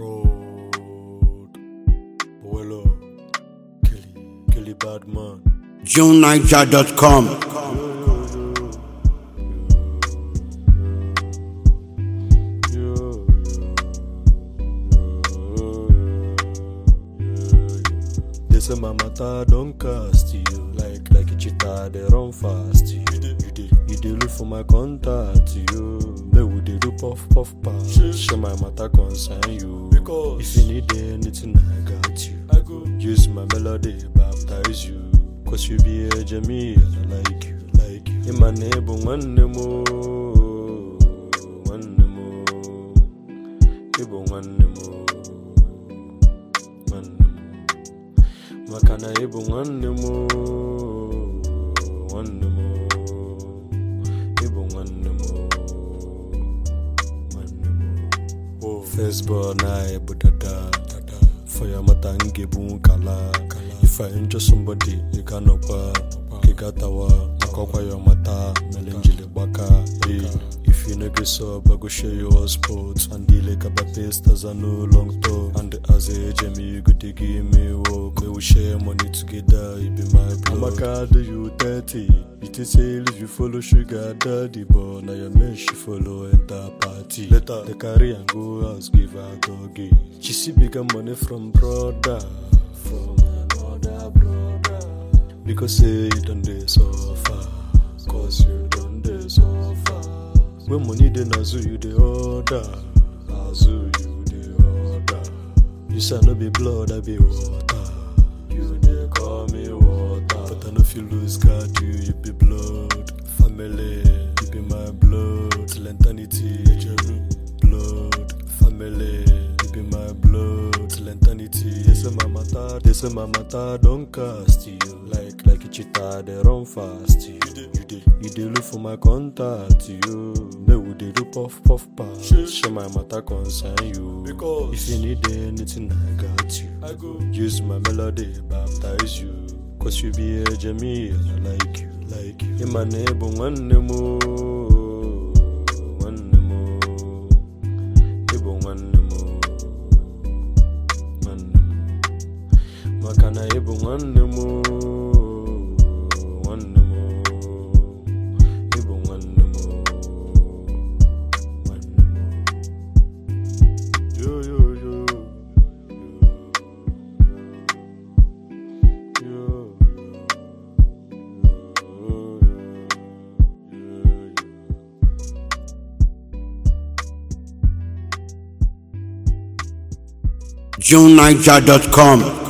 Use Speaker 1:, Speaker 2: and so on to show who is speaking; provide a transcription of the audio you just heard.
Speaker 1: Fraud. Boelo. Kelly. Kelly Badman.
Speaker 2: JuneNiger.com.
Speaker 1: Yo, They say my matter don't cast you like like a cheetah they run fast you. You dey you dey look for my contact you. They would they do puff puff pass. Share my matter concern you. Because if you need anything I got you. I go use my melody baptize you. Cause you be a Jamie and I like you like you. In my neighbor one more one more. Ibo nwanne m oo, nwanne m maka na ịbụ nwanne m oo, nwanne m oo, ịbụ nwanne m oo, nwanne m oo. First born anyị bụ dada for ya mata m ga-ebu nkala if I injure somebody ị ga-anọkwa ka ị gatawa maka ọkwa ya mata mere njiri gbaka hey. If you no get sub, I go share your sports And the like about pastas are no long talk And as a Jamie, you go to give me work We will share money together, it be my blood I'm a card, you 30 It is say if you follow sugar daddy But now your man she follow enter party Later, the carry and go house, give her doggy She see bigger money from brother From another brother Because say you done dey suffer Cause you done dey suffer When money dey nazu you dey order Nazu you dey order You say I no be blood I be water You dey call me water But I no fit lose guard you You be blood Family You be my blood Till eternity Blood Family You be my blood Till eternity They say my matter They say my matter Don't cast you Like like a cheetah They run fast you You dey You dey look for my contact you May we dey do puff puff pass Share my matter concern you Because If you need anything I got you I go Use my melody baptize you Cause you be a Jamie and I like you like you In my neighbor nwanne m oo, nwanne m oo. Ịbụ nwanne m oo, nwanne m maka na ịbụ nwanne m oo, nwanne m oo. Ịbụ nwanne m oo, nwanne m oo. Yo, yo, yo. Yo, yo, yo.
Speaker 2: JuneNiger.com.